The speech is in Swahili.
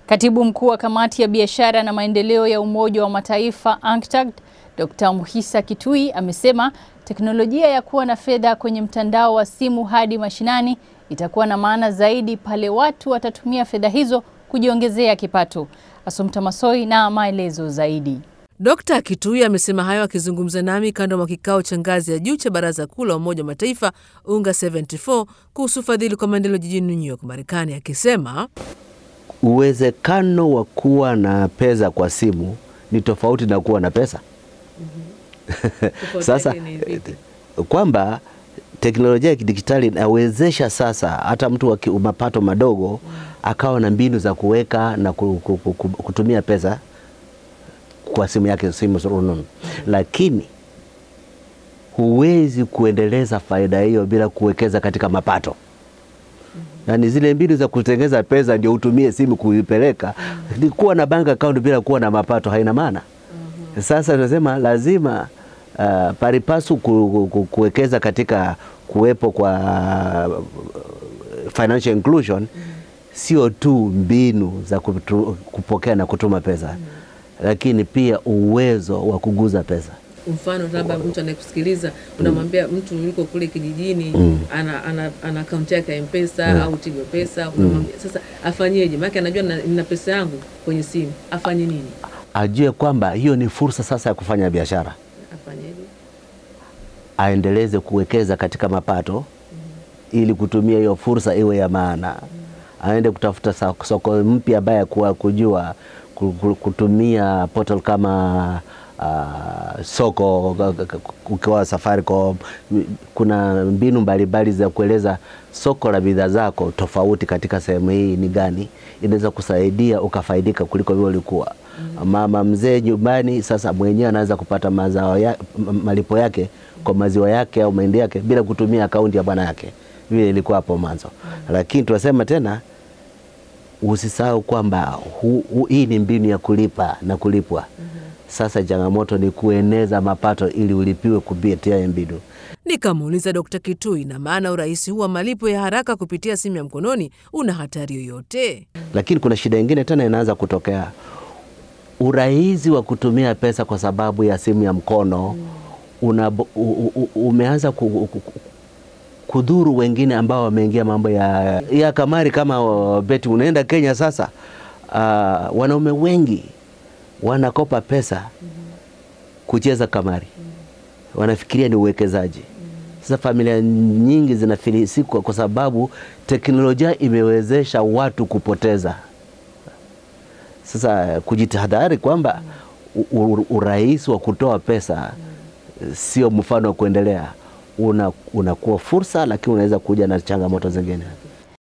Katibu mkuu wa kamati ya biashara na maendeleo ya Umoja wa Mataifa UNCTAD, Dr. Muhisa Kitui amesema teknolojia ya kuwa na fedha kwenye mtandao wa simu hadi mashinani itakuwa na maana zaidi pale watu watatumia fedha hizo kujiongezea kipato. Asumta Masoi na maelezo zaidi. Dkt. Kitui amesema hayo akizungumza nami kando mwa kikao cha ngazi ya juu cha Baraza Kuu la Umoja wa Mataifa UNGA 74 kuhusu fadhili kwa maendeleo jijini New York, Marekani, akisema uwezekano wa kuwa na pesa kwa simu ni tofauti na kuwa na pesa. Sasa kwamba teknolojia ya kidijitali inawezesha sasa hata mtu wa mapato madogo akawa na mbinu za kuweka na kutumia pesa kwa simu yake, simu rununu, lakini huwezi kuendeleza faida hiyo bila kuwekeza katika mapato. Yaani zile mbinu za kutengeza pesa ndio utumie simu kuipeleka. Ni kuwa na bank account bila kuwa na mapato haina maana. Sasa tunasema lazima uh, paripasu ku, ku, kuwekeza katika kuwepo kwa financial inclusion, sio tu mbinu za kutu, kupokea na kutuma pesa lakini pia uwezo wa kuguza pesa. Mfano, labda mtu anayekusikiliza unamwambia mtu yuko kule kijijini mm. ana, ana, ana akaunti yake ya Mpesa mm. au Tigo Pesa unamwambia mm. sasa afanyeje? Maana anajua nina pesa yangu kwenye simu, afanye nini? Ajue kwamba hiyo ni fursa sasa ya kufanya biashara. Afanyeje? Aendeleze kuwekeza katika mapato mm. ili kutumia hiyo fursa iwe ya maana mm. aende kutafuta soko mpya ambaye kuwa kujua kutumia portal kama uh, soko ukiwa Safaricom, kuna mbinu mbalimbali za kueleza soko la bidhaa zako tofauti katika sehemu hii ni gani, inaweza kusaidia ukafaidika kuliko vile ulikuwa. mm. Mama mzee nyumbani sasa mwenyewe anaweza kupata mazao ya, malipo yake kwa maziwa yake au mahindi yake bila kutumia akaunti ya bwana yake vile ilikuwa hapo mwanzo. mm. Lakini tunasema tena usisahau kwamba hii ni mbinu ya kulipa na kulipwa. mm -hmm. Sasa changamoto ni kueneza mapato ili ulipiwe kupitia mbinu. Nikamuuliza Dkt. Kitui, na maana urahisi huu wa malipo ya haraka kupitia simu ya mkononi una hatari yoyote? Lakini kuna shida ingine tena inaanza kutokea, urahisi wa kutumia pesa kwa sababu ya simu ya mkono mm. una, u, u, umeanza ku, ku, kudhuru wengine ambao wameingia mambo ya, ya kamari kama beti. Unaenda Kenya sasa, uh, wanaume wengi wanakopa pesa mm -hmm. kucheza kamari mm -hmm. wanafikiria ni uwekezaji mm -hmm. Sasa familia nyingi zinafilisika kwa sababu teknolojia imewezesha watu kupoteza. Sasa kujitahadhari kwamba urahisi wa kutoa pesa mm -hmm. sio mfano wa kuendelea unakuwa una fursa lakini unaweza kuja na changamoto zingine.